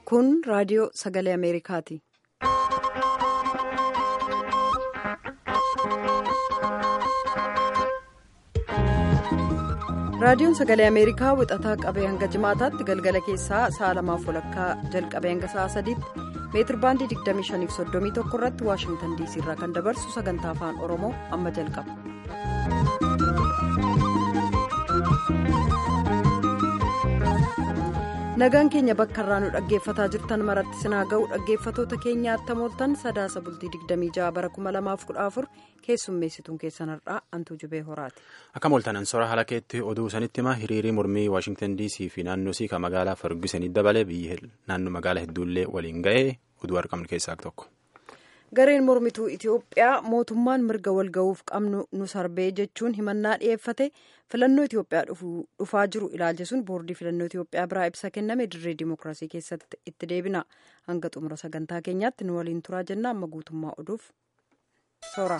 Kun raadiyoo sagalee Ameerikaati. Raadiyoon sagalee Ameerikaa wixataa qabee hanga jimaataatti galgala keessaa sa'a lamaaf walakkaa jalqabee hanga sa'a sadiitti meetir baandii 2531 irratti waashingtan diisii irraa kan dabarsu sagantaa afaan oromoo amma jalqaba. nagaan keenya bakka irraa nu dhaggeeffataa jirtan maratti sinaa ga'u dhaggeeffatoota keenya attamooltan sadaasa bultii 26 bara 2014 keessummeessituun keessan har'aa antuu jubee horaati. akka mooltanan sora haala keetti oduu sanitti hima hiriirii mormii waashingtan diisii fi naannoo sii kan magaalaa ferguson dabalee biyya naannoo magaalaa hedduullee waliin ga'ee oduu argamnu keessaa tokko. gareen mormituu itiyoophiyaa mootummaan mirga walga'uuf qabnu nu sarbee jechuun himannaa dhiyeeffate filannoo itiyoophiyaa dhufaa jiru ilaalchisuun boordii filannoo itiyoophiyaa biraa ibsa kenname dirree dimookiraasii keessatti itti deebina hanga xumura sagantaa keenyaatti nu waliin turaa jenna amma guutummaa oduuf soora.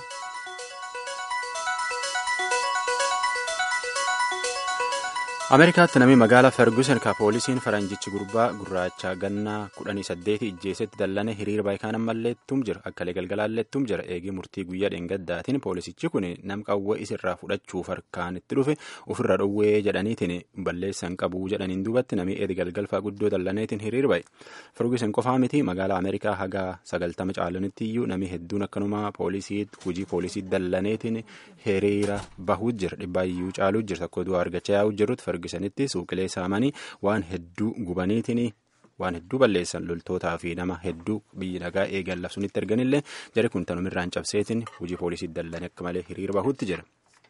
ameerikaatti namni magaalaa ferguson ka poolisiin faranjichi gurbaa gurraacha gannaa kudhanii saddeeti ijjeesetti dallane hiriira baayikaan ammalleettum jira akkalee galgalaalleettum jira eegii murtii guyyaa dheengaddaatiin poolisichi kun nam qawwee isirraa fudhachuuf harkaan itti dhufe ofirra dhowwee jedhaniitiin balleessan qabuu jedhaniin duubatti namni eedi galgalfaa guddoo dallaneetiin hiriira baye ferguson qofaa miti magaalaa ameerikaa haga sagaltama caalanitti iyyuu namni hedduun akkanumaa poolisiitti hojii poolisii dallaneetiin hiriira bahuu jira dhibbaayyuu caaluu jira tokko du'aa argachaa yaa'uu jirrutti fergusonitti suuqilee saamanii waan hedduu gubaniitiin waan hedduu balleessan loltootaa fi nama hedduu biyyi nagaa eegan labsunitti erganillee jari kun tanumirraan cabseetiin hojii poolisii dallane akka malee hiriira bahuutti jira.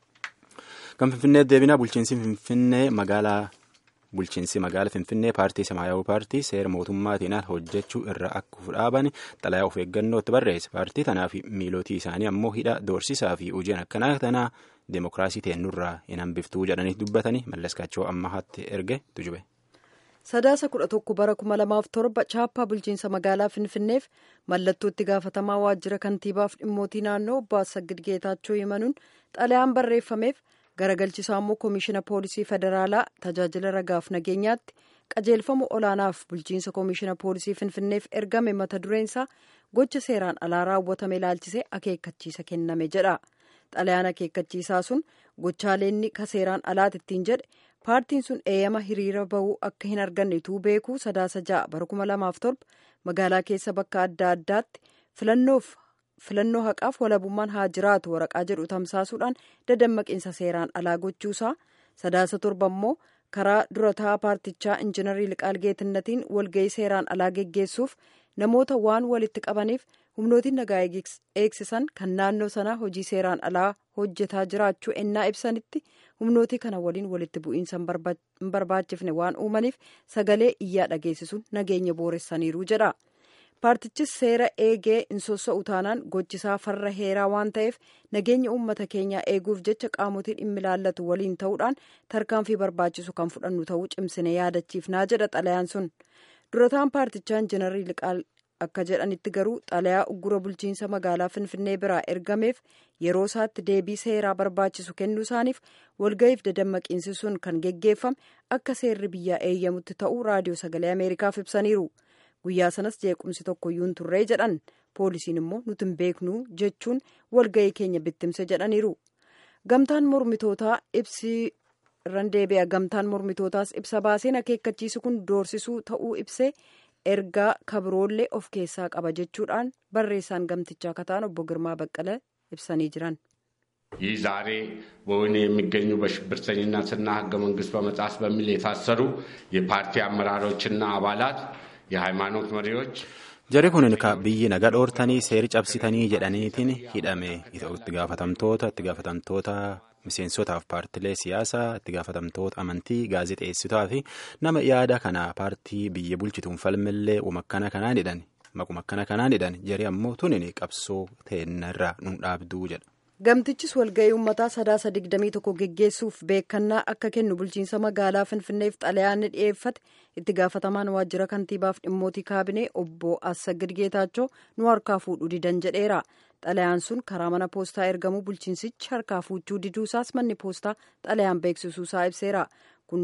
kan finfinnee deebinaa bulchiinsi finfinnee magaalaa bulchiinsi magaala finfinnee paartii samaayawuu paartii seera mootummaatiin hojjechuu irra akka dhaaban xalayaa of eeggannootti barreesse paartii tanaa fi miilootii isaanii ammoo hidha doorsisaa fi hojiin akkanaa tanaa deemokiraasii teennurraa hin hambiftuu jedhanii dubbatanii mallaskaachoo ammahaatti erge tujube. sadaasa kudha tokko bara kuma lamaaf torba chaappaa bulchiinsa magaalaa finfinneef mallattoo itti gaafatamaa waajjira kantiibaaf dhimmootii naannoo obbo Assagid Geetaachoo himanuun xalayaan barreeffameef garagalchisaa immoo koomishina poolisii federaalaa tajaajila ragaaf nageenyaatti qajeelfama olaanaaf bulchiinsa koomishina poolisii finfinneef ergame mata dureensaa gocha seeraan alaa raawwatame ilaalchisee akeekkachiisa kenname jedha xalayaan akeekkachiisaa sun gochaaleenni ka seeraan alaati ittiin jedhe paartiin sun eeyyama hiriira bahuu akka hin arganne tuu beekuu sadaasa ja'a bara kuma lamaaf torba magaalaa keessa bakka adda addaatti filannoof. filannoo haqaaf walabummaan haa jiraatu waraqaa jedhu tamsaasuudhaan dadammaqiinsa seeraan alaa gochuusaa sadaasa torba immoo karaa durataa paartichaa injinarii liqaal geetinnatiin walga'ii seeraan alaa geggeessuuf namoota waan walitti qabaniif humnootiin nagaa eegsisan kan naannoo sanaa hojii seeraan alaa hojjetaa jiraachuu ennaa ibsanitti humnootii kana waliin walitti bu'iinsa hin barbaachifne waan uumaniif sagalee iyyaa dhageessisuun nageenya booressaniiru jedha. paartichis seera eegee hin sossa'u taanaan gochisaa farra heeraa waan ta'eef nageenya uummata keenyaa eeguuf jecha qaamotii dhimmi ilaallatu waliin ta'uudhaan tarkaanfii barbaachisu kan fudhannu ta'uu cimsine yaadachiifnaa jedha xalayaan sun durataan paartichaa injinarii liqaal akka jedhanitti garuu xalayaa uggura bulchiinsa magaalaa finfinnee biraa ergameef yeroo isaatti deebii seeraa barbaachisu kennuu isaaniif walga'iif dadammaqiinsi sun kan geggeeffame akka seerri biyyaa eeyyamutti ta'uu raadiyoo sagalee ameerikaaf ibsaniiru. guyyaa sanas jeequmsi tokkoyyuu hin turree jedhan poolisiin immoo nuti hin beeknu jechuun walga'ii keenya bittimse jedhaniiru gamtaan mormitootaa ibsi irran deebi'a gamtaan mormitootaas ibsa baaseen akeekkachiisi kun doorsisuu ta'uu ibsee ergaa kabroollee of keessaa qaba jechuudhaan barreessaan gamtichaa kataan obbo Girmaa Baqqala ibsanii jiran. ይህ ዛሬ በወህኒ የሚገኙ በሽብርተኝነትና ህገ መንግስት በመጣስ በሚል የታሰሩ የፓርቲ አመራሮችና አባላት የሃይማኖት መሪዎች jari kun ka biyyi naga dhoortanii seeri cabsitanii jedhaniitiin hidhame itti gaafatamtoota itti gaafatamtoota miseensotaaf paartilee siyaasaa itti gaafatamtoota amantii gaazexeessitotaa fi nama yaada kana paartii biyya bulchituun falmillee umakkana kanaan hidhan maqumakkana kanaan hidhan jari ammoo tunin qabsoo teennarraa nun dhaabduu jedha. gamtichis walga'ii uummataa sadaasa digdamii tokko geggeessuuf beekannaa akka kennu bulchiinsa magaalaa finfinneef xalayaan ni dhiyeeffate itti gaafatamaan waajjira kantiibaaf dhimmootii kaabinee obbo Assagid Geetaachoo nu harkaa fuudhuu didan jedheera xalayaan sun karaa mana poostaa ergamuu bulchiinsichi harkaa fuudhuu diduusaas manni poostaa xalayaan beeksisuusaa ibseera kun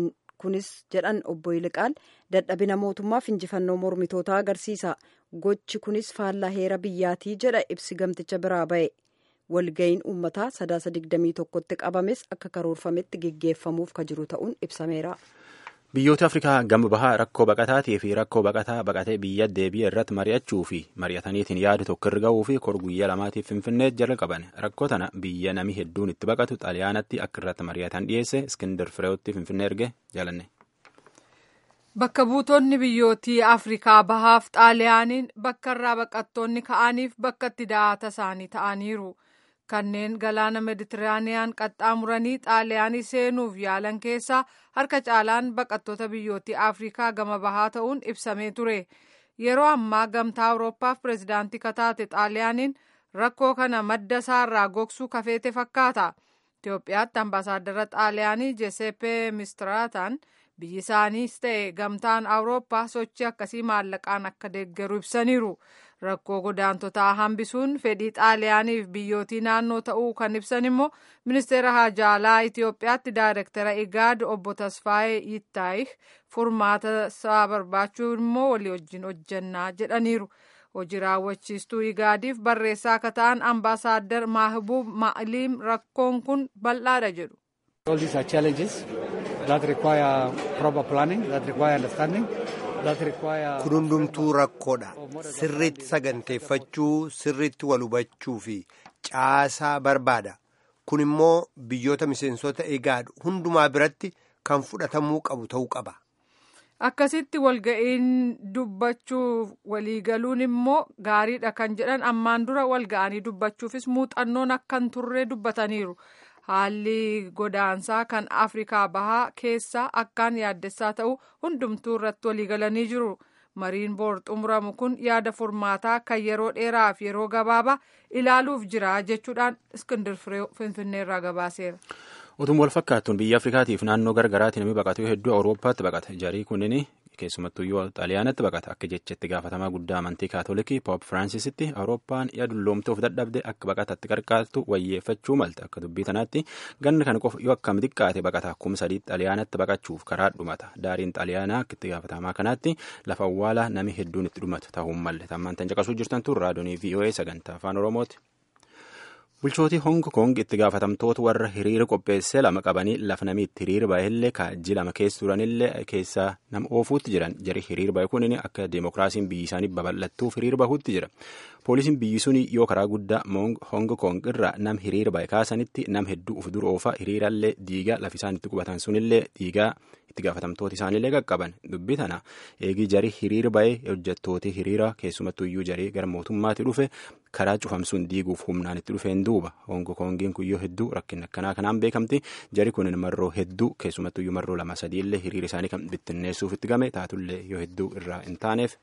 kunis jedhan obbo Yiliqaal dadhabina mootummaaf injifannoo mormitootaa agarsiisa gochi kunis faallaa heera biyyaatii jedha ibsi gamticha biraa ba'e walga'iin uummataa sadaasa digdamii tokkotti qabames akka karoorfametti geggeeffamuuf ka jiru ta'uun ibsameera. biyyoota afrikaa gama bahaa rakkoo baqataatii fi rakkoo baqataa baqatee biyya deebi'e irratti mari'achuu fi mari'ataniitiin yaadu tokko irra ga'uu fi kor guyyaa lamaatiif finfinnee jala qaban rakkoo tana biyya nami hedduun itti baqatu xaaliyaanatti akka irratti mari'atan dhiyeesse iskindar fireewotti finfinnee erge jaalanne. Bakka buutonni biyyootii Afrikaa bahaaf xaaliyaaniin bakka irraa baqattoonni ka'aniif bakka itti da'aata isaanii ta'aniiru. kanneen galaana meditiraaniyaan qaxxaamuranii xaaliyaanii seenuuf yaalan keessaa harka caalaan baqattoota biyyootii afrikaa gama bahaa ta'uun ibsamee ture yeroo ammaa gamtaa awurooppaaf pirezidaantii kataate xaaliyaaniin rakkoo kana madda isaarraa gogsuu kafeete fakkaata itiyoophiyaatti ambaasaaddara xaaliyaanii jesepe mistiraataan biyyi isaaniis ta'e gamtaan awurooppaa sochii akkasii maallaqaan akka deeggaru ibsaniiru rakkoo godaantotaa hambisuun fedhii xaaliyaaniif biyyootii naannoo ta'uu kan ibsan immoo ministeera haajaalaa itiyoophiyaatti daayirektara igaad obbo tasfaayee yittaayih furmaata isaa barbaachuu immoo walii wajjin hojjannaa jedhaniiru hojii raawwachiistuu igaadiif barreessaa akka ta'an ambaasaaddar maahbuub maaliim rakkoon kun bal'aadha jedhu. All these are challenges that require proper planning, that require understanding. kun hundumtuu rakkoodha sirriitti saganteeffachuu sirriitti wal hubachuu fi caasaa barbaada kun immoo biyyoota miseensota igaad hundumaa biratti kan fudhatamuu qabu ta'uu qaba. akkasitti walga'iin dubbachuuf waliigaluun immoo gaariidha kan jedhan ammaan dura walga'anii dubbachuufis muuxannoon akkan turre dubbataniiru. haalli godaansaa kan afrikaa bahaa keessaa akkaan yaaddessaa ta'u hundumtuu irratti waliigalanii jiru mariin boor xumuramu kun yaada furmaataa kan yeroo dheeraaf yeroo gabaabaa ilaaluuf jira jechuudhaan iskindir firee finfinneerraa gabaaseera. Utuma wal fakkaattuun biyya Afrikaatiif naannoo gargaraatti namni baqatu hedduu Awurooppaatti baqata. Jarii kunniin keessumattuyyuu xaaliyaanatti baqata. Akka jechetti gaafatamaa guddaa amantii kaatolikii Poop Firaansiisitti Awurooppaan yaadulloomtuuf dadhabde akka baqatatti qarqaartu wayyeeffachuu malte. Akka dubbii tanaatti ganna kana qofa yoo akkam xiqqaate baqata kuma sadii xaaliyaanatti baqachuuf karaa dhumata. Daariin xaaliyaanaa akka itti gaafatamaa kanaatti lafa awwaalaa nami hedduun itti dhumatu ta'uu malle. Tammaan tan caqasuu jirtan tun raadiyoo VOA sagantaa afaan Oromooti. bulchootii hong kong itti gaafatamtoota warra hiriira qopheessee lama qabanii lafa namni itti hiriira baay'ellee kaajji lama keessa turanillee keessaa nama oofuutti jiran jari hiriira baay'ee kunin akka deemokiraasiin biyyi isaanii babal'attuuf hiriira bahuutti jira poolisiin biyyi sun yoo karaa guddaa hong kong irraa nam hiriira baay'ee kaasanitti nam hedduu uf dura oofaa hiriirallee diigaa lafi isaan itti qubatan sunillee diigaa itti gaafatamtooti isaaniillee qaqqaban dubbii tana eegii jarii hiriira baay'ee hojjettooti hiriira keessumattuyyuu jarii gara mootummaatti dhufe karaa cufamsuun diiguuf humnaan itti dhufeen duuba hongo kongiin kun yoo hedduu rakkina akkanaa kanaan beekamti jari kun marroo hedduu keessumattuyyuu marroo lama sadiillee hiriira isaanii kan bittinneessuuf itti game taatullee yoo hedduu irraa hin taaneef.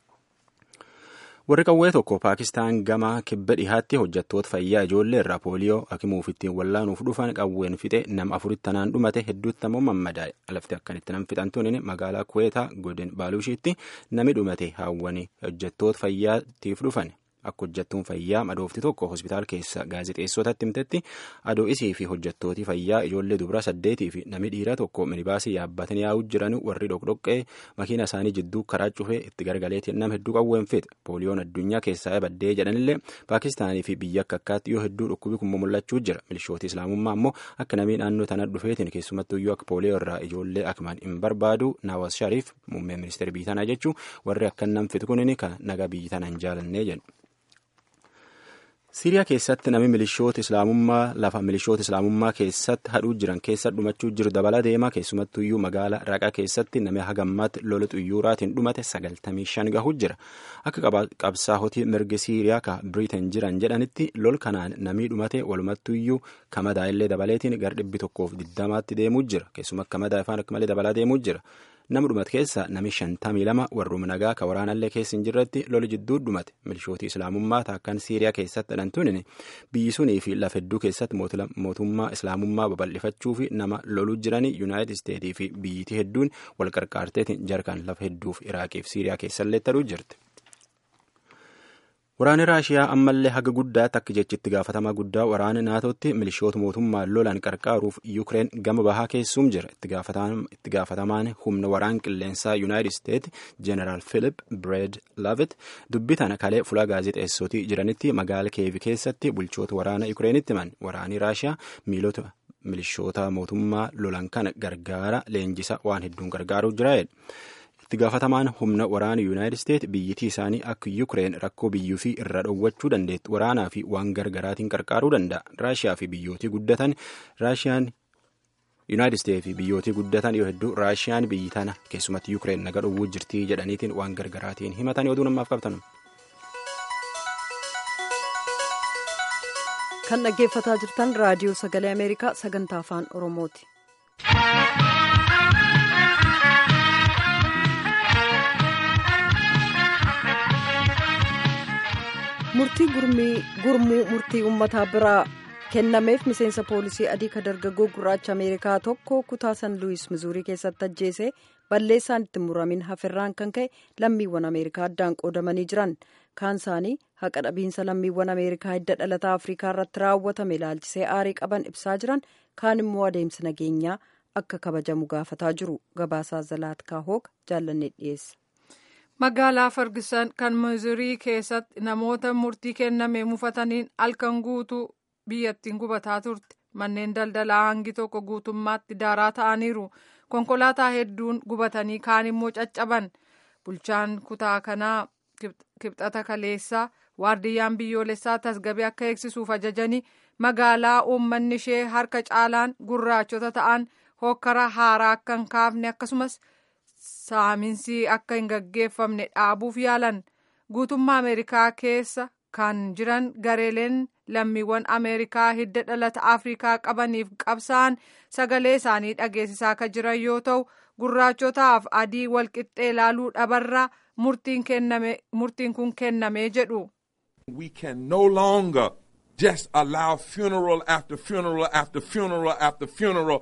warri qawwee tokko paakistaan gama kibba dhihaatti hojjettoota fayyaa ijoollee irraa pooliyoo hakimuuf ittiin wallaanuuf dhufan qawween fixe nama afuritti tanaan dhumate hedduutti ammoo mammadaa'e alafti akkanitti nam fixan tunin magaalaa kuweetaa godin baaluushiitti nami dhumate haawwanii hojjettoota fayyaatiif dhufan akka hojjettuun fayyaa madoofti tokko hospitaal keessa gaazexeessotatti himtetti adoo isii fi hojjettooti fayyaa ijoollee dubaraa saddeetii fi nami dhiiraa tokko minibaasii yaabbatanii yaa'uu jiran warri dhoqdhoqqee makiina isaanii jidduu karaa cufee itti gargaleetiin nama hedduu qawween fixe pooliyoon addunyaa keessaa baddee jedhanillee paakistaanii fi biyya akka akkaatti yoo hedduu dhukkubi kun mul'achuu jira milishooti islaamummaa ammoo akka namii naannoo tana dhufeetiin keessumattuyyuu akka pooliyoo irraa ijoollee akmaan hin barbaadu naawaz shariif muummee ministeera biyya tanaa jechuu warri akka nam fitu kunin kan nagaa biyya tana hin jaalannee jedhu. Siiriyaa keessatti namni milishoota islaamummaa lafa milishoota islaamummaa keessatti hadhuu jiran keessa dhumachuu jiru dabala deema keessumattuyyuu magaalaa raqaa keessatti namni hagammaatti lola xuyyuuraatiin dhumate sagaltamii shan gahuu jira akka qabsaa'otii mirgi Siiriyaa ka Biriitan jiran jedhanitti lol kanaan namni dhumate walumattuyyuu kamadaa illee dabaleetiin gara dhibbi tokkoof diddamaatti deemuu jira keessuma kamadaa ifaan akka malee dabalaa deemuu jira. nama dhumate keessa nami shantamii lama warruma nagaa ka waraanallee keessa hin jirretti loli jidduu dhumate milishootii islaamummaa taakkan siiriyaa keessatti dhantuun biyyi sunii fi lafa hedduu keessatti mootummaa islaamummaa babal'ifachuu fi nama loluu jiranii yuunaayitid isteetii fi biyyitii hedduun wal qarqaarteetiin jarkaan lafa hedduuf iraaqiif siiriyaa keessallee ta'uu jirti. Waraanni Raashiyaa ammallee haga guddaatti akka jechitti gaafatamaa guddaa waraana naatootti milishoota mootummaan lolan qarqaaruuf Yuukireen gama bahaa keessuum jira. Itti gaafatamaan humna waraan qilleensaa Yuunaayitid Isteet Jeneraal Philip Breed Lavit dubbii tana kalee fuula gaazexeessootii jiranitti magaala Keevi keessatti bulchoota waraana Yuukireenitti himan. Waraanni Raashiyaa miilota milishoota mootummaa lolan kana gargaara leenjisa waan hedduun gargaaruu jira. itti gaafatamaan humna waraana yuunaayitid isteet biyyittii isaanii akka yuukireen rakkoo biyyuu fi irra dhoowwachuu dandeetti waraanaa fi waan gargaraatiin qarqaaruu danda'a raashiyaa fi biyyootii guddatan raashiyaan yuunaayitid isteet fi biyyootii guddatan yoo hedduu raashiyaan biyyi tana keessumatti yuukireen naga dhowwuu jirtii jedhaniitiin waan gargaraatiin himatan oduu namaaf qabtan. kan dhaggeeffataa jirtan raadiyoo sagalee ameerikaa sagantaa afaan oromooti. murtii gurmuu murtii uummataa biraa kennameef miseensa poolisii adii ka dargaggoo gurraacha ameerikaa tokko kutaa san luwis mizuurii keessatti ajjeese balleessaan itti muramin hafirraan kan ka'e lammiiwwan ameerikaa addaan qoodamanii jiran kaan isaanii haqa dhabiinsa lammiiwwan ameerikaa hidda dhalataa afrikaa irratti raawwatame ilaalchisee aarii qaban ibsaa jiran kaan immoo adeemsi nageenyaa akka kabajamu gaafataa jiru gabaasaa zalaatkaa hooga jaallannee dhiyeessa. magaalaa fargisan kan mizurii keessatti namoota murtii kenname mufataniin halkan guutuu biyyattiin gubataa turte manneen daldalaa hangi tokko guutummaatti daaraa ta'aniiru konkolaataa hedduun gubatanii kaan immoo caccaban bulchaan kutaa kanaa kibxata kaleessaa waardiyyaan biyyoolessaa tasgabee akka eegsisuuf ajajanii magaalaa uummanni ishee harka caalaan gurraachota ta'an hokkara haaraa akka hin kaafne akkasumas. saaminsi akka hin gaggeeffamne dhaabuuf yaalan guutummaa ameerikaa keessa kan jiran gareeleen lammiiwwan ameerikaa hidda dhalata afrikaa qabaniif qabsa'an sagalee isaanii dhageessisaa akka jiran yoo ta'u gurraachotaaf adii walqixxee ilaaluu dhabarraa murtiin kun kennamee jedhu. We can no longer just allow funeral after funeral after funeral after funeral.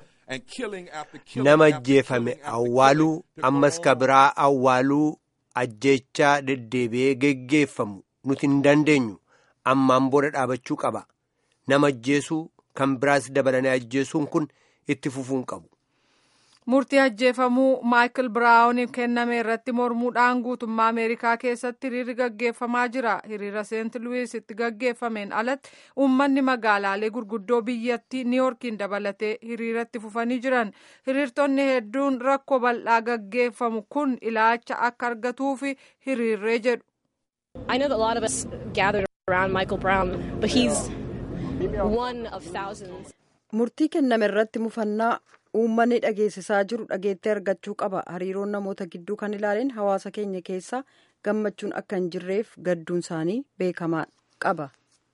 nama ajjeefame awwaaluu ammas ka biraa awwaaluu ajjeechaa deddeebi'ee geggeeffamu nuti hin dandeenyu ammaan booda dhaabachuu qaba nama ajjeesuu kan biraas dabalanii ajjeesuun kun itti fufuun qabu. murtii ajjeefamuu maayikil biraawuniif kenname irratti mormuudhaan guutummaa ameerikaa keessatti hiriirri gaggeeffamaa jira hiriira seent luwiis itti gaggeeffameen alatti uummanni magaalaalee gurguddoo biyyattii niiyorkiin dabalatee hiriiratti fufanii jiran hiriirtonni hedduun rakkoo bal'aa gaggeeffamu kun ilaalcha akka argatuuf hiriirree jedhu. I know that a lot of us gathered around Michael Brown, but he's one of thousands. murtii kenname irratti mufannaa uummanni dhageessisaa jiru dhageettee argachuu qaba hariiroon namoota gidduu kan ilaaleen hawaasa keenya keessa gammachuun akka hin jirreef gadduun isaanii beekamaa qaba.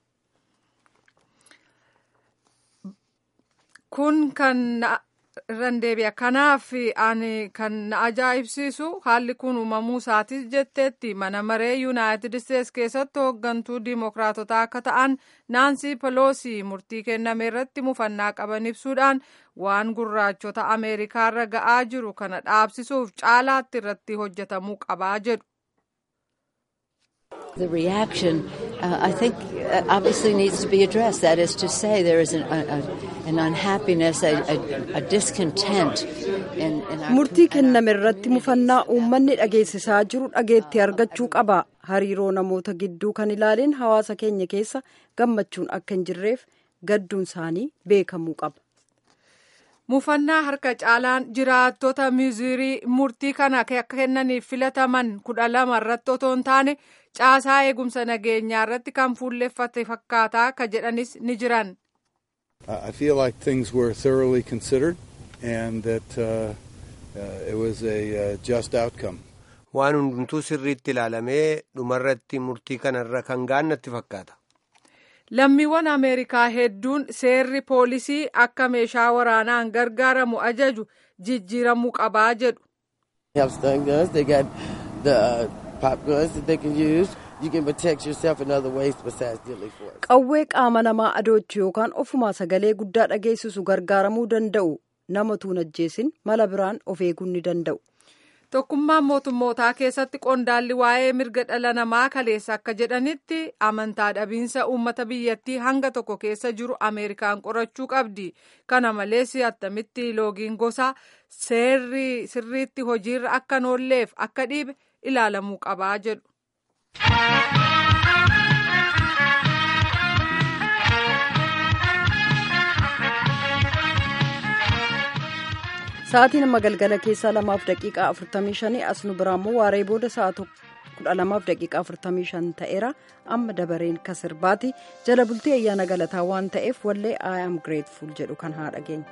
kun kan irran deebi'a kanaaf ani kan na ajaa'ibsiisu haalli kun uumamuu isaatis jetteetti mana maree yuunaayitid isteets keessatti hooggantuu diimokiraatotaa akka ta'an naansii peloosi murtii kenname irratti mufannaa qaban ibsuudhaan waan gurraachota ameerikaarra ga'aa jiru kana dhaabsisuuf caalaatti irratti hojjetamuu qabaa jedhu. The reaction, uh, I think, uh, obviously needs to be addressed. That is to say, there is an, a, an unhappiness, a, a, a discontent in, in our. murtii kenname irratti mufannaa uummanni dhageessisaa jiru dhageetti argachuu qaba hariiroo namoota gidduu kan ilaaleen hawaasa keenya keessa gammachuun akka hin jirreef gadduun isaanii beekamuu qaba. mufannaa harka caalaan jiraattota mizurii murtii kana akka kennaniif filataman kudha lama irratti otoo hin taane caasaa eegumsa nageenyaa irratti kan fuulleffate fakkaataa ka jedhanis ni jiran. I feel like things were thoroughly considered and that uh, uh, it was a uh, just outcome. Waan hundumtuu sirriitti ilaalamee dhumarratti murtii kanarra kan gaannatti fakkaata. Lammiiwwan Ameerikaa hedduun seerri poolisii akka meeshaa waraanaan gargaaramu ajaju jijjiiramuu qabaa jedhu. have stun guns. They got the uh, pop guns that they can use. You can protect yourself in other ways besides deadly force. Qawwee qaama namaa adoochu yookaan ofumaa sagalee guddaa dhageessisu gargaaramuu danda'u nama tuun ajjeesin mala biraan of eeguu ni danda'u. tokkummaan mootummootaa keessatti qondaalli waa'ee mirga dhala namaa kaleessa akka jedhanitti amantaa dhabiinsa uummata biyyattii hanga tokko keessa jiru ameerikaan qorachuu qabdi kana malees attamitti loogiin gosaa seerri sirriitti hojiirra akka noolleef akka dhiibe ilaalamuu qabaa jedhu. Sa'aatiin amma galgala keessaa lamaaf daqiiqaa afurtamii shanii as nu biraammoo waaree booda sa'a kudha lamaaf daqiiqaa afurtamii shan ta'eera amma dabareen ka sirbaati jala bultii ayyaana galataa waan ta'eef wallee I am grateful jedhu kan haa dhageenya.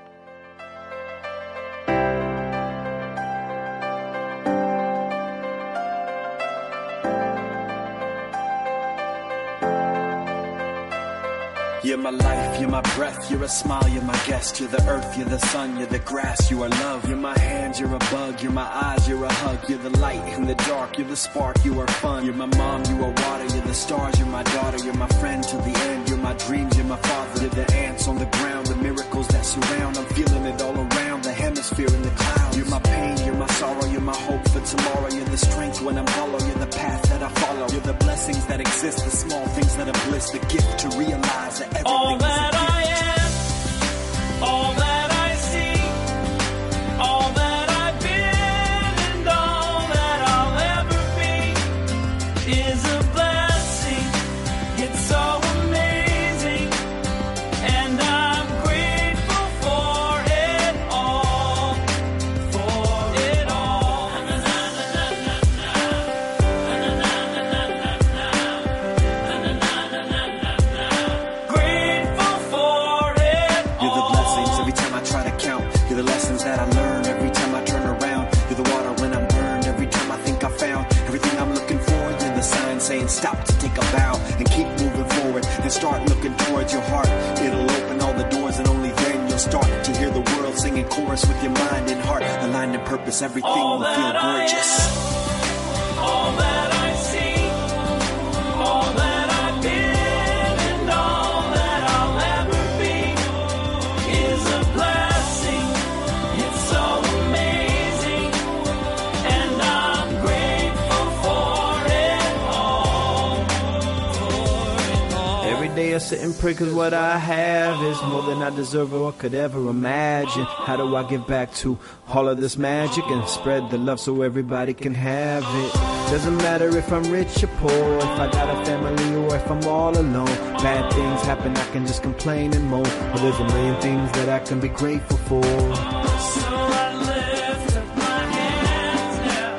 You're my life, you're my breath, you're a smile, you're my guest, you're the earth, you're the sun, you're the grass, you are love. You're my hands, you're a bug, you're my eyes, you're a hug, you're the light in the dark, you're the spark, you are fun. You're my mom, you are water, you're the stars, you're my daughter, you're my friend till the end, you're my dreams, you're my father, you're the ants on the ground, the miracles that surround, I'm feeling it all around, the hemisphere in the clouds. You're my pain, you're my sorrow, you're my hope for tomorrow, you're the strength when I'm hollow, you're the path that I follow, you're the blessings that exist, the small things that are bliss, the gift to realize that everything all that is a gift. I am, all that I see, all that I've been, and all that I'll ever be is a blessing. It's so amazing, and I'm grateful for it all, for it all. Grateful for it You're the blessings every time I try to count. You're the lessons that I learn every time I turn around. You're the water when I'm burned every time I think I found everything I'm looking for. You're the sign saying stop to take a bow and keep moving forward and start looking towards your heart. It'll open all the doors and only then you'll start to hear the world singing chorus with your mind and heart aligned in purpose. Everything All will feel that I gorgeous. all that I see, all that I've been, and all that I'll ever be is a blessing. It's so amazing, and I'm grateful for it all. Every day I sit and pray cause what I have is more than I deserve or could ever imagine. How do I give back to all of this magic and spread the love so everybody can have it? Doesn't matter if I'm rich or poor, if I got a family or if I'm all alone. Bad things happen, I can just complain and moan. But there's a million things that I can be grateful for. So I lift up my hands now,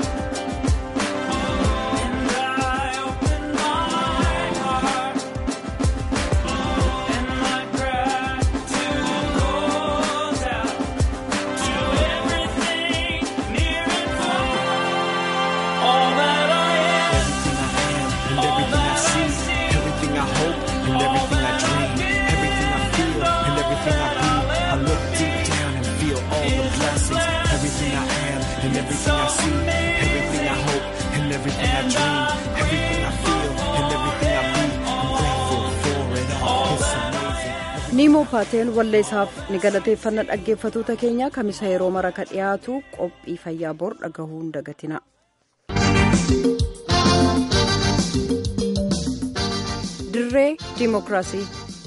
and I open my heart, and my gratitude goes out to everything near and far. All that I am, And everything I see, everything I hope, and everything I dream, everything I feel, and everything I be. I look deep down and feel all the blessings. Everything I am, and everything I see, everything I hope, and everything I dream, everything I feel, and everything I be. I'm grateful for it all. It's amazing. niimoo paateen walleessaaf ni galateeffanna dhaggeeffatoota keenya kamisa yeroo mara ka dhiyaatu qophii fayyaa bor dhagahuu hin dagatina. dirree diimokiraasii.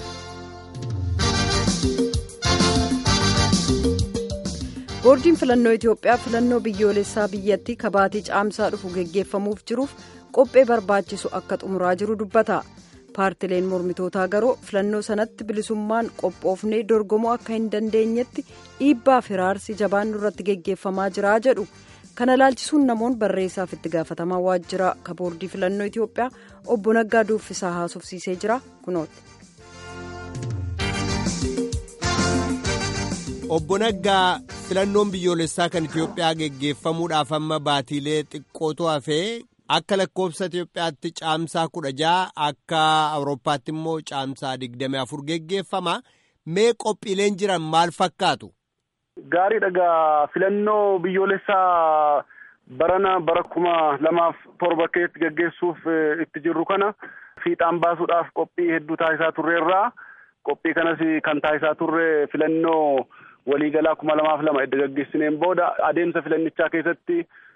boordiin filannoo itiyoophiyaa filannoo biyyoolessaa biyyattii kabaatii caamsaa dhufu geggeeffamuuf jiruuf qophee barbaachisu akka xumuraa jiru dubbata paartileen mormitootaa garuu filannoo sanatti bilisummaan qophoofnee dorgomuu akka hin dandeenyetti dhiibbaa firaarsi jabaan irratti geggeeffamaa jira jedhu kana ilaalchisuun namoonni barreessaaf itti gaafatamaa waajjira ka boordii filannoo itiyoophiyaa obbo naggaa duuffisaa haasofsiisee jira kunooti. Obbo Naggaa filannoon biyyoolessaa kan Itiyoophiyaa geggeeffamuudhaaf amma baatiilee xiqqootu hafee akka lakkoofsa Itiyoophiyaatti caamsaa kudha ja'a akka Awurooppaatti immoo caamsaa digdami afur geggeeffama. Mee qophiileen jiran maal fakkaatu? Gaarii dhagaa filannoo biyyoolessaa barana bara kuma lamaaf torba keessatti geggeessuuf eh, itti jirru kana fiixaan baasuudhaaf qophii hedduu taasisaa turreerraa. Qophii kanas kan taasisaa turre filannoo waliigalaa kuma lamaaf lama edda gaggeessineen booda adeemsa filannichaa keessatti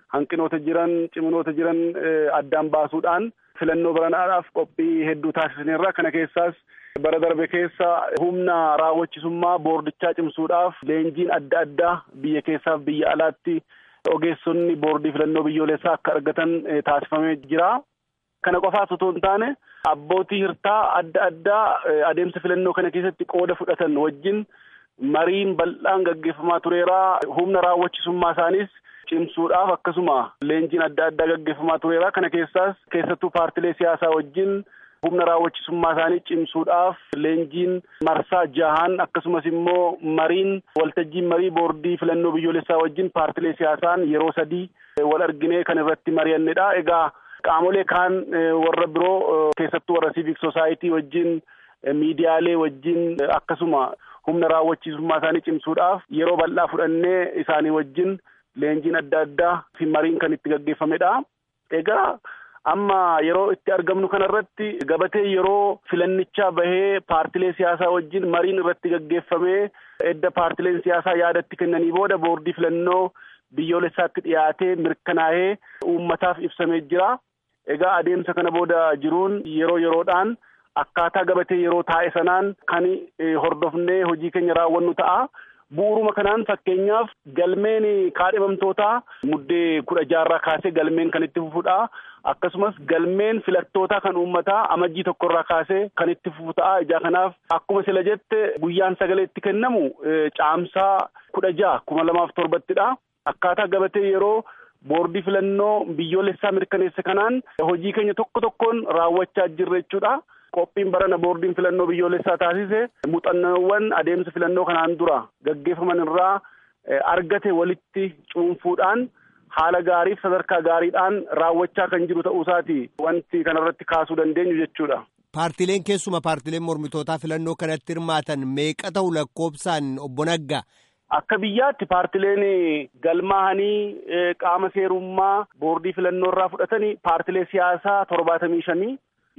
hanqinoota jiran ciminoota jiran addaan baasuudhaan filannoo baranaadhaaf qophii hedduu taasisneerra kana keessaas bara darbe keessa humna raawwachisummaa boordichaa cimsuudhaaf leenjiin adda addaa biyya keessaaf biyya alaatti ogeessonni boordii filannoo biyyoolessaa akka argatan taasifamee jira. Kana qofaas otoo hin taane abbootii hirtaa adda addaa adeemsa filannoo kana keessatti qooda fudhatan wajjin mariin bal'aan gaggeeffamaa tureera. Humna raawwachisummaa isaanis cimsuudhaaf akkasuma leenjiin adda addaa gaggeeffamaa tureera. Kana keessaas keessattuu paartilee siyaasaa wajjin humna raawwachisummaa isaanii cimsuudhaaf leenjiin marsaa jahan akkasumas immoo mariin waltajjiin marii boordii filannoo biyyoolessaa wajjin paartilee siyaasaan yeroo sadii wal arginee kan irratti mari'annedha. Egaa qaamolee kaan warra biroo keessattuu warra civic society wajjin miidiyaalee wajjin akkasuma humna raawwachiisummaa isaanii cimsuudhaaf yeroo bal'aa fudhannee isaanii wajjin leenjiin adda addaa fi mariin kan itti gaggeeffamedha. Egaa amma yeroo itti argamnu kanarratti gabatee yeroo filannichaa bahee paartilee siyaasaa wajjin mariin irratti gaggeeffamee edda paartileen siyaasaa yaadatti kennanii booda boordii filannoo biyyoolessaatti dhiyaatee mirkanaa'ee uummataaf ibsamee jira. Egaa adeemsa kana booda jiruun yeroo yeroodhaan akkaataa gabatee yeroo taa'e sanaan kan hordofnee hojii keenya raawwannu ta'a. Bu'uuruma kanaan fakkeenyaaf galmeen kaadhimamtootaa muddee kudha jaarraa kaasee galmeen kan itti fufudha. Akkasumas galmeen filattootaa kan uummataa amajjii tokkorraa kaasee kan itti fufu ta'a. Ijaa kanaaf akkuma sila jette guyyaan sagalee itti kennamu caamsaa kudha jaha kuma lamaaf torbattidha. Akkaataa gabatee yeroo boordii filannoo biyyoolessaa mirkaneesse kanaan hojii keenya tokko tokkoon raawwachaa jirra jechuudha. Qophiin barana boordiin filannoo biyyoolessaa taasise muuxannoowwan adeemsa filannoo kanaan dura gaggeeffaman irraa argate walitti cuunfuudhaan haala gaariif sadarkaa gaariidhaan raawwachaa kan jiru ta'uusaati wanti kanarratti kaasuu dandeenyu jechuudha. Paartileen keessuma paartileen mormitootaa filannoo kanatti hirmaatan meeqa ta'u lakkoobsaan obbo Naggaa? Akka biyyaatti paartileen galmaahanii qaama seerummaa boordii filannoo irraa fudhatanii paartilee siyaasaa torbaatamii shanii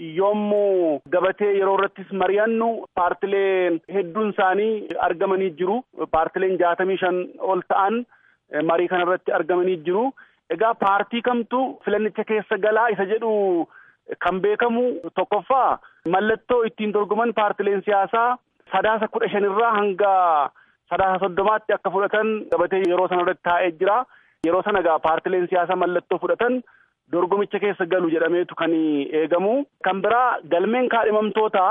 yommuu gabatee yeroo irrattis mari'annu paartileen hedduun isaanii argamanii jiru. Paartileen jaatamii shan ol ta'an marii kana irratti argamanii jiru. Egaa paartii kamtu filannicha keessa galaa isa jedhu kan beekamu tokkoffaa mallattoo ittiin dorgoman paartileen siyaasaa sadaasa kudha shanirraa hanga sadaasa soddomaatti akka fudhatan gabatee yeroo sana irratti taa'ee jira. Yeroo sana egaa paartileen siyaasaa mallattoo fudhatan dorgomicha keessa galu jedhameetu kan eegamu. Kan biraa galmeen kaadhimamtoota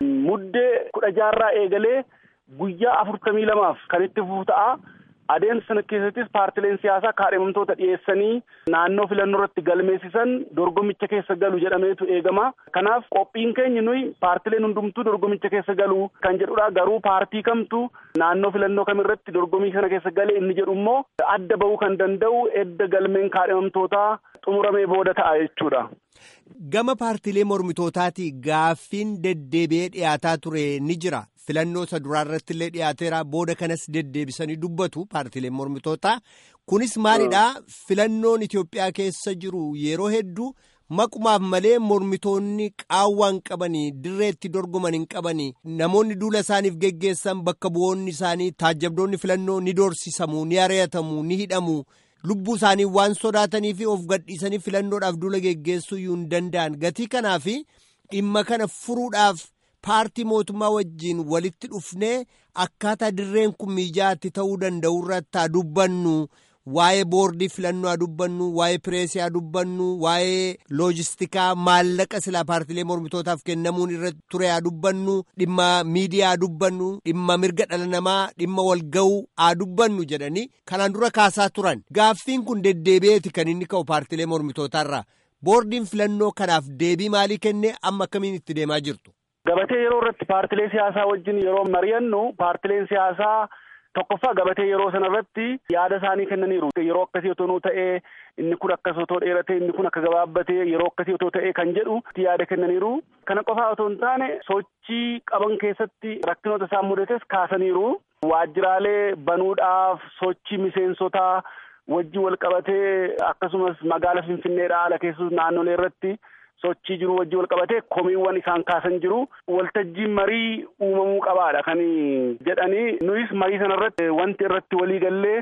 muddee kudha jaarraa eegalee guyyaa afurtamii lamaaf kan itti fufu ta'a. Adeemsa sana keessattis paartileen siyaasaa kaadhimamtoota dhiyeessanii naannoo filannoo irratti galmeessisan dorgomicha keessa galu jedhameetu eegama. Kanaaf qophiin keenya nuyi paartileen hundumtuu dorgomicha keessa galu kan jedhudha. Garuu paartii kamtu naannoo filannoo kamirratti dorgomii kana keessa galee inni jedhu immoo adda bahuu kan danda'u edda galmeen kaadhimamtootaa xumuramee booda ta'a jechuudha. Gama paartilee mormitootaati gaaffiin deddeebi'ee dhiyaataa ture ni jira. Filannoo isa duraa irratti illee dhiyaateera booda kanas deddeebisanii dubbatu paartileen mormitootaa. Kunis maalidhaa filannoon Itoophiyaa keessa jiru yeroo hedduu maqumaaf malee mormitoonni qaawwaan qabanii dirreetti dorgoman hin qabanii namoonni duula isaaniif geggeessan bakka bu'oonni isaanii taajjabdoonni filannoo ni doorsisamu ni ari'atamu ni hidhamu. lubbuu isaanii waan sodaatanii fi of gadhiisanii filannoodhaaf duula geggeessuu iyyuu hin danda'an gatii kanaaf dhimma kana furuudhaaf paartii mootummaa wajjiin walitti dhufnee akkaataa dirreen kun mijaatti ta'uu danda'u irratti haa dubbannu waa'ee boordii filannoo haa dubbannu waa'ee pireesii haa dubbannu waa'ee loojistikaa maallaqa silaa paartilee mormitootaaf kennamuun irra ture haa dubbannu dhimma miidiyaa haa dubbannu dhimma mirga dhala namaa dhimma walga'uu haa dubbannu jedhanii kanaan dura kaasaa turan gaaffiin kun deddeebi'eeti kan inni ka'u paartilee mormitootaarraa boordiin filannoo kanaaf deebii maalii kennee amma akkamiin itti deemaa jirtu. Gabatee yeroo irratti paartilee siyaasaa wajjin yeroo mari'annu paartileen siyaasaa tokkoffaa gabatee yeroo sana irratti yaada isaanii kennaniiru. Yeroo akkasii otoo ta'ee inni kun akkas otoo dheeratee inni kun akka gabaabbatee yeroo akkasii otoo ta'ee kan jedhu yaada kennaniiru. Kana qofaa otoo hin taane sochii qaban keessatti rakkinoota isaan mudates kaasaniiru. Waajjiraalee banuudhaaf sochii miseensotaa wajjin wal qabatee akkasumas magaala Finfinneedhaa ala keessus naannolee irratti. sochii jiru wajjin wal qabatee komiiwwan isaan kaasan jiru waltajjiin marii uumamuu qabaadha kan jedhanii nuyis marii sana irratti wanti irratti walii gallee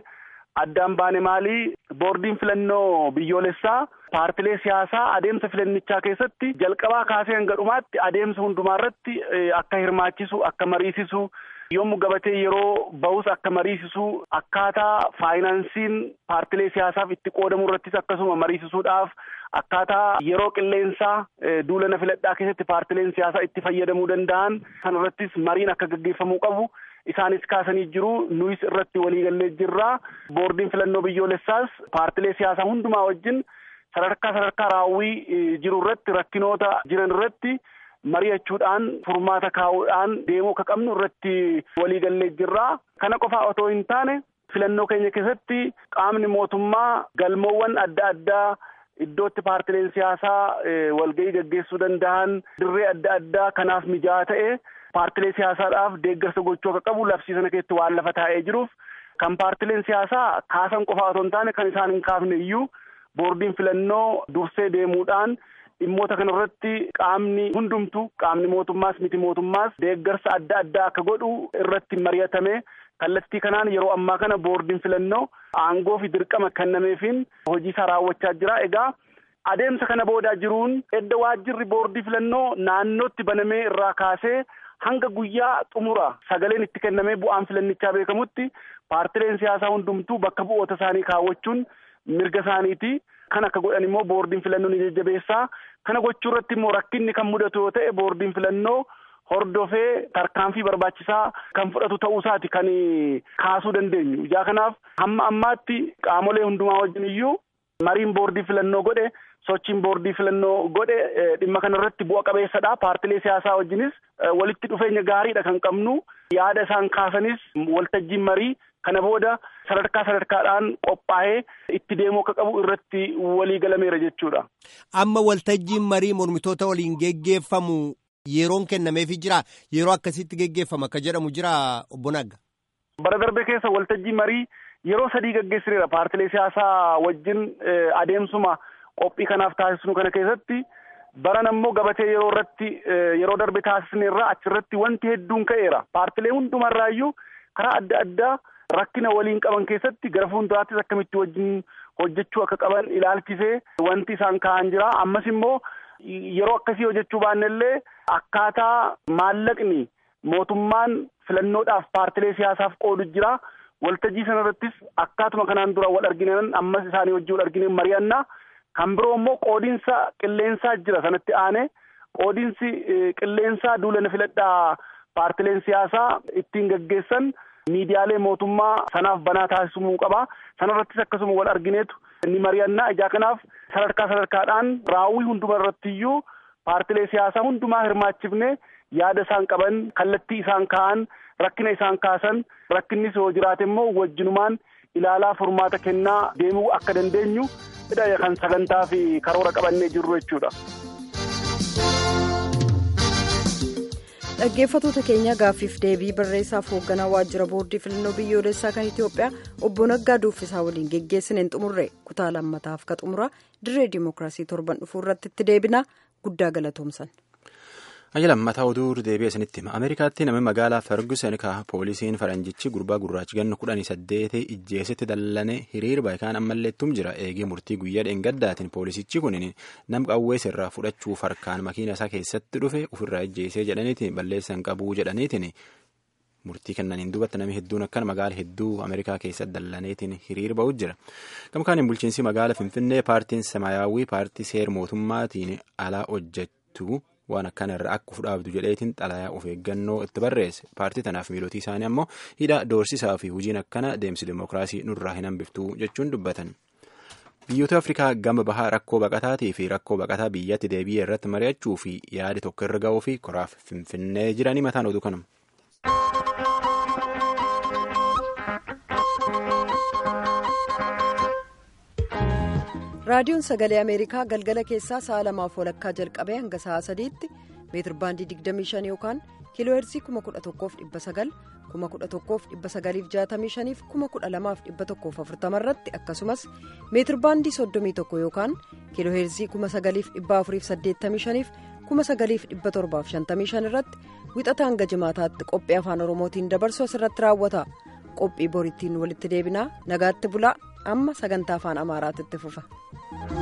addaan baane maali boordiin filannoo biyyoolessaa paartilee siyaasaa adeemsa filannichaa keessatti jalqabaa kaasee hanga dhumaatti adeemsa hundumaa irratti akka hirmaachisu akka mariisisu yommuu gabatee yeroo bahus akka mariisisu akkaataa faayinaansiin paartilee siyaasaaf itti qoodamu irrattis akkasuma mariisisuudhaaf akkaataa yeroo qilleensaa duulana filadhaa keessatti paartileen siyaasaa itti fayyadamuu danda'an san irrattis mariin akka gaggeeffamuu qabu isaanis kaasanii jiru nuyis irratti waliigallee jirra boordiin filannoo biyyoolessaas paartilee siyaasaa hundumaa wajjin sadarkaa sadarkaa raawwii jiru irratti rakkinoota jiran irratti mari'achuudhaan furmaata kaa'uudhaan deemuu akka qabnu irratti waliigallee jirra kana qofaa otoo hin taane filannoo keenya keessatti qaamni mootummaa galmoowwan adda addaa iddootti paartileen siyaasaa walgahii gaggeessuu danda'an dirree adda addaa kanaaf mijaa'aa ta'e paartilee siyaasaadhaaf deeggarsa gochuu akka qabu labsii sana keessatti waan lafa taa'ee jiruuf kan paartileen siyaasaa kaasan qofaa otoo hin taane kan isaan hin kaafne iyyuu boordiin filannoo dursee deemuudhaan dhimmoota kana irratti qaamni hundumtu qaamni mootummaas miti mootummaas deeggarsa adda addaa akka godhu irratti mari'atame kallattii kanaan yeroo ammaa kana boordiin filannoo aangoo fi dirqama kennameefiin hojii isaa raawwachaa jira egaa adeemsa kana boodaa jiruun edda waajjirri boordii filannoo naannootti banamee irraa kaasee hanga guyyaa xumura sagaleen itti kennamee bu'aan filannichaa beekamutti paartileen siyaasaa hundumtuu bakka bu'oota isaanii kaawwachuun mirga isaaniiti kan akka godhan immoo boordiin filannoo ni jajjabeessaa kana gochuu irratti immoo rakkinni kan mudatu yoo ta'e boordiin filannoo hordofee tarkaanfii barbaachisaa kan fudhatu ta'uusaati kan kaasuu dandeenyu ijaa kanaaf hamma ammaatti qaamolee hundumaa wajjin iyyuu mariin boordii filannoo godhe sochiin boordii filannoo godhe dhimma kana irratti bu'a qabeessadha paartilee siyaasaa wajjinis walitti dhufeenya gaariidha kan qabnu yaada isaan kaasanis waltajjiin marii kana booda sadarkaa sadarkaadhaan qophaa'ee itti deemuu akka qabu irratti walii galameera jechuudha. Amma waltajjiin marii mormitoota waliin geggeeffamu yeroon kennameefii jira yeroo akkasitti geggeeffama akka jedhamu jira obbo Nagga. Bara darbe keessa waltajjii marii yeroo sadii gaggeessineera paartilee siyaasaa wajjin adeemsuma qophii kanaaf taasisnu kana keessatti baran ammoo gabatee yeroo irratti yeroo darbe taasisneerra achirratti wanti hedduun ka'eera paartilee hundumarraayyuu karaa adda addaa rakkina waliin qaban keessatti gara fuulduraattis akkamitti wajjin hojjechuu akka qaban ilaalchisee wanti isaan ka'an jira ammas immoo yeroo akkasii hojjechuu baannellee akkaataa maallaqni mootummaan filannoodhaaf paartilee siyaasaaf qoodu jira waltajjii sana irrattis akkaatuma kanaan dura wal arginan ammas isaanii wajjin wal argine mari'annaa kan biroo immoo qoodiinsa qilleensaa jira sanatti aane qoodiinsi qilleensaa duulana filadhaa paartileen siyaasaa ittiin gaggeessan miidiyaalee mootummaa sanaaf banaa taasisumuu qaba sanarrattis akkasuma wal argineetu ni mari'annaa ijaa kanaaf sadarkaa sadarkaadhaan raawwii hunduma irrattiyyuu paartilee siyaasaa hundumaa hirmaachifne yaada isaan qaban kallattii isaan ka'an rakkina isaan kaasan rakkinnis yoo jiraate immoo wajjinumaan ilaalaa furmaata kennaa deemuu akka dandeenyu kan sagantaa fi karoora qabannee jirru jechuudha. dhaggeeffatoota keenya gaaffiif deebii barreessaaf hoogganaa waajjira boordii filannoo biyyoolessaa kan itiyoophiyaa obbo naggaa duuffisaa waliin geggeessineen xumurre kutaa lammataaf ka xumura dirree dimookiraasii torban dhufuu irratti itti deebina guddaa galatoomsan. Ayya lammataa oduu deebi'ee isinitti hima. Ameerikaatti namni magaalaa Ferguson ka poolisiin faranjichi gurbaa gurraachi ganna kudhanii saddeeti ijjeesitti dallane hiriir baayikaan ammalleettum jira. Eegee murtii guyyaa dheengaddaatiin poolisichi kun nam qawwees irraa fudhachuuf harkaan makiina isaa keessatti dhufe ofirraa ijjeesee jedhaniitiin balleessan qabuu jedhaniitiin murtii kennaniin duubatti namni hedduun akkana magaala hedduu Ameerikaa keessatti dallaneetiin hiriir ba'u jira. Gamkaaniin bulchiinsi magaala Finfinnee paartiin Samaayyaawwii paartii seer mootummaatiin alaa hojjettu. waan akkana irraa akka fudhaabdu jedheetiin xalayaa of eeggannoo itti barreesse paartii tanaaf miilootii isaanii ammoo hidha doorsisaa fi hojiin akkana deemsi dimookiraasii nurraa hin hambiftuu jechuun dubbatan. biyyoota afrikaa gama bahaa rakkoo baqataatii fi rakkoo baqataa biyyatti deebi'ee irratti mari'achuu fi yaadi tokko irra ga'uu fi koraaf finfinnee jiranii mataan oduu kanuma. raadiyoon sagalee ameerikaa galgala keessaa sa'a lamaaf walakkaa jalqabee hanga sa'a sadiitti meetir baandii 25 yookaan kiilooheerzii 11,900 11,965 fi 12,140 irratti akkasumas meetir baandii 31 yookaan kiilooheerzii 9,485 fi 9,755 irratti wixata hanga jimaataatti qophii afaan oromootiin dabarsu asirratti raawwata qophii borittiin walitti deebinaa nagaatti bulaa amma sagantaa afaan amaaraatti fufa.